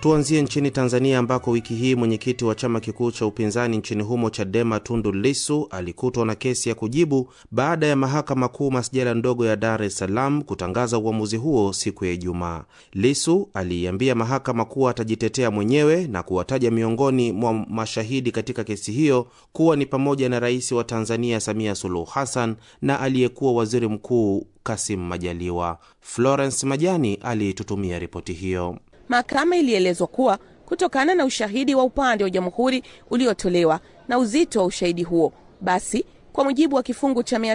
Tuanzie nchini Tanzania ambako wiki hii mwenyekiti wa chama kikuu cha upinzani nchini humo Chadema Tundu Lissu alikutwa na kesi ya kujibu baada ya mahakama kuu masjala ndogo ya Dar es Salaam kutangaza uamuzi huo siku ya Ijumaa. Lissu aliiambia mahakama kuwa atajitetea mwenyewe na kuwataja miongoni mwa mashahidi katika kesi hiyo kuwa ni pamoja na rais wa Tanzania Samia Suluhu Hassan na aliyekuwa waziri mkuu Kasim Majaliwa. Florence Majani aliitutumia ripoti hiyo. Mahakama ilielezwa kuwa kutokana na ushahidi wa upande wa jamhuri uliotolewa na uzito wa ushahidi huo, basi kwa mujibu wa kifungu cha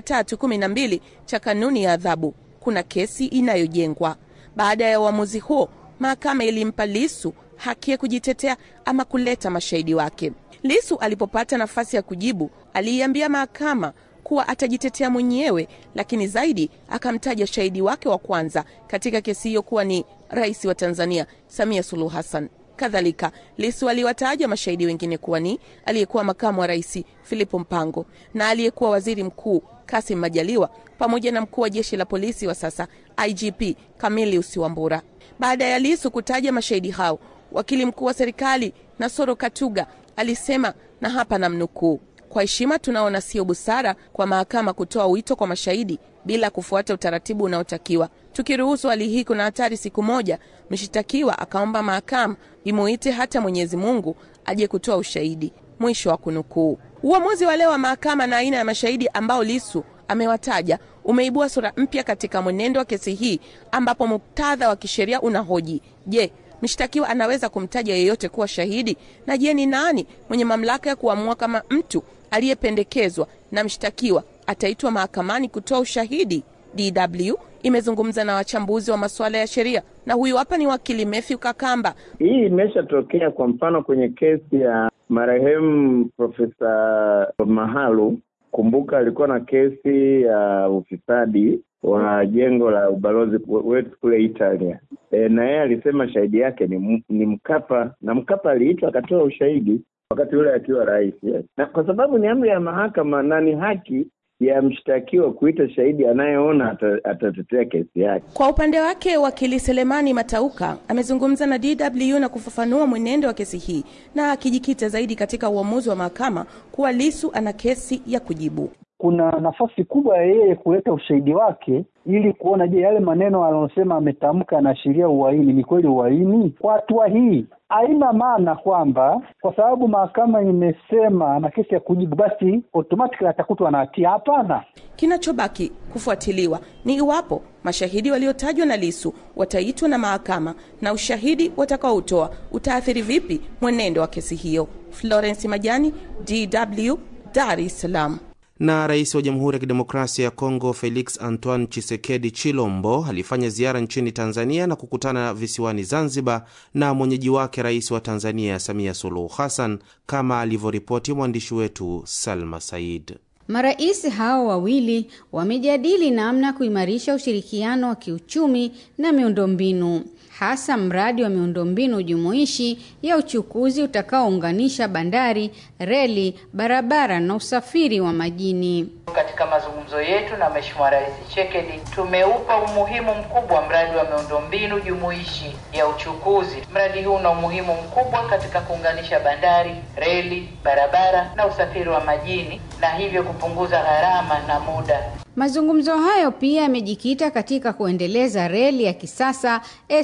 312 cha kanuni ya adhabu kuna kesi inayojengwa. Baada ya uamuzi huo, mahakama ilimpa Lisu haki ya kujitetea ama kuleta mashahidi wake. Lisu alipopata nafasi ya kujibu, aliiambia mahakama kuwa atajitetea mwenyewe, lakini zaidi akamtaja shahidi wake wa kwanza katika kesi hiyo kuwa ni rais wa Tanzania Samia Suluhu Hassan. Kadhalika, Lisu aliwataja mashahidi wengine kuwa ni aliyekuwa makamu wa rais Filipo Mpango na aliyekuwa waziri mkuu Kasim Majaliwa pamoja na mkuu wa jeshi la polisi wa sasa IGP Camillus Wambura. Baada ya Lisu kutaja mashahidi hao, wakili mkuu wa serikali Nasoro Katuga alisema, na hapa namnukuu: kwa heshima tunaona sio busara kwa mahakama kutoa wito kwa mashahidi bila kufuata utaratibu unaotakiwa. Tukiruhusu hali hii, kuna hatari siku moja mshitakiwa akaomba mahakama imuite hata Mwenyezi Mungu aje kutoa ushahidi. Mwisho wa kunukuu. Uamuzi wa leo wa mahakama na aina ya mashahidi ambao Lisu amewataja umeibua sura mpya katika mwenendo wa kesi hii, ambapo muktadha wa kisheria unahoji je, mshtakiwa anaweza kumtaja yeyote kuwa shahidi? Na je, ni nani mwenye mamlaka ya kuamua kama mtu aliyependekezwa na mshtakiwa ataitwa mahakamani kutoa ushahidi? DW imezungumza na wachambuzi wa masuala ya sheria na huyu hapa ni wakili Matthew Kakamba. Hii imeshatokea kwa mfano kwenye kesi ya marehemu Profesa Mahalu. Kumbuka alikuwa na kesi ya ufisadi wa jengo la ubalozi wetu kule Italia. E, na yeye alisema shahidi yake ni, ni Mkapa na Mkapa aliitwa akatoa ushahidi wakati ule akiwa rais yes. Na kwa sababu ni amri ya mahakama na ni haki ya mshtakiwa kuita shahidi anayeona atatetea kesi yake. Kwa upande wake, wakili Selemani Matauka amezungumza na DW na kufafanua mwenendo wa kesi hii na akijikita zaidi katika uamuzi wa mahakama kuwa Lisu ana kesi ya kujibu. Kuna nafasi kubwa ya yeye kuleta ushahidi wake ili kuona, je, yale maneno aliyosema ametamka yanaashiria uhaini, ni kweli uhaini? Kwa hatua hii haina maana kwamba kwa sababu mahakama imesema ana kesi ya kujibu basi automatically atakutwa na hatia. Hapana. Kinachobaki kufuatiliwa ni iwapo mashahidi waliotajwa na Lisu wataitwa na mahakama na ushahidi watakaoutoa utaathiri vipi mwenendo wa kesi hiyo. Florence Majani, DW, Dar es Salaam. Na rais wa Jamhuri ya Kidemokrasia ya Kongo Felix Antoine Chisekedi Chilombo alifanya ziara nchini Tanzania na kukutana visiwani Zanzibar na mwenyeji wake rais wa Tanzania Samia Suluhu Hassan, kama alivyoripoti mwandishi wetu Salma Said. Marais hao wawili wamejadili namna kuimarisha ushirikiano wa kiuchumi na miundombinu hasa mradi wa miundombinu jumuishi ya uchukuzi utakaounganisha bandari, reli, barabara na usafiri wa majini. Katika mazungumzo yetu na Mheshimiwa Rais Tshisekedi tumeupa umuhimu mkubwa mradi wa miundombinu jumuishi ya uchukuzi. Mradi huu una umuhimu mkubwa katika kuunganisha bandari, reli, barabara na usafiri wa majini na hivyo kupunguza gharama na muda. Mazungumzo hayo pia yamejikita katika kuendeleza reli ya kisasa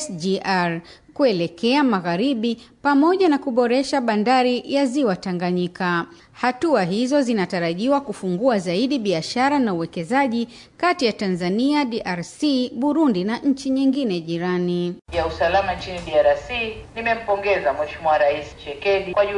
SGR kuelekea magharibi pamoja na kuboresha bandari ya Ziwa Tanganyika. Hatua hizo zinatarajiwa kufungua zaidi biashara na uwekezaji kati ya Tanzania, DRC, Burundi na nchi nyingine jirani. Ya usalama nchini DRC, nimempongeza Mheshimiwa Rais Tshisekedi kwa